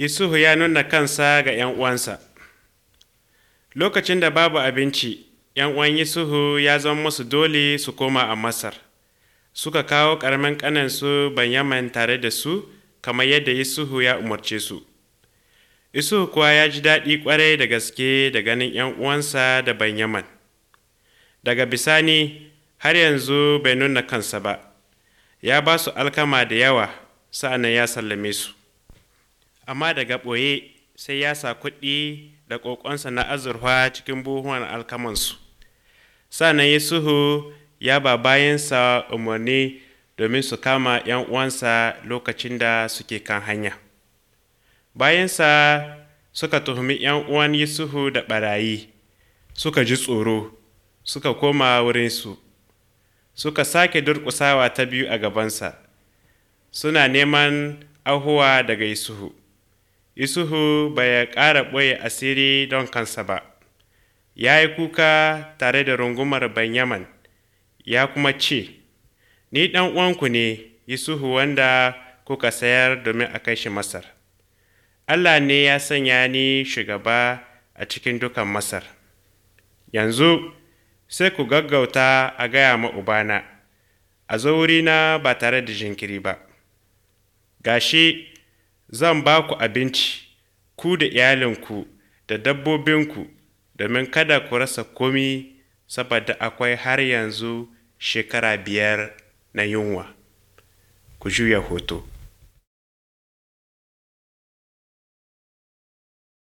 Yusufu ya nuna kansa ga ‘yan uwansa. Lokacin da babu abinci, ‘yan uwan Yusufu ya zama musu dole su koma a Masar. Suka kawo ƙaramin ƙaninsu Banyaman tare da su, kamar yadda Yusufu ya umarce su. Yusufu kuwa ya ji daɗi ƙwarai da gaske da ganin ‘yan uwansa da Banyaman. Daga bisani, har yanzu bai nuna kansa ba, ya ba su alkama da yawa, sa'an ya sallame su. Amma daga ɓoye sai ya sa kuɗi da ƙoƙonsa na azurfa cikin buhuwan alkamansu. Sa'an Yusufu ya ba bayansa umarni domin su kama ‘yan uwansa lokacin da suke kan hanya. Bayansa suka tuhumi ‘yan uwan Yusufu da ɓarayi, suka ji tsoro, suka koma wurinsu, suka sake durƙusawa ta biyu a gabansa, suna neman ahuwa daga Yusufu. Yusufu bai ƙara ɓoye asiri don kansa ba, ya yi kuka tare da rungumar Banyaman, ya kuma ce, Ni ɗan uwanku ne, Yusufu wanda kuka sayar domin a kai shi Masar. Allah ne ya sanya ni shugaba a cikin dukan Masar. Yanzu sai ku gaggauta a gaya ma Ubana, a zo wurina ba tare da jinkiri ba. Gashi zan ba ku abinci, ku da iyalinku da dabbobinku, domin kada ku rasa komi saboda akwai har yanzu shekara biyar na yunwa. Ku juya hoto.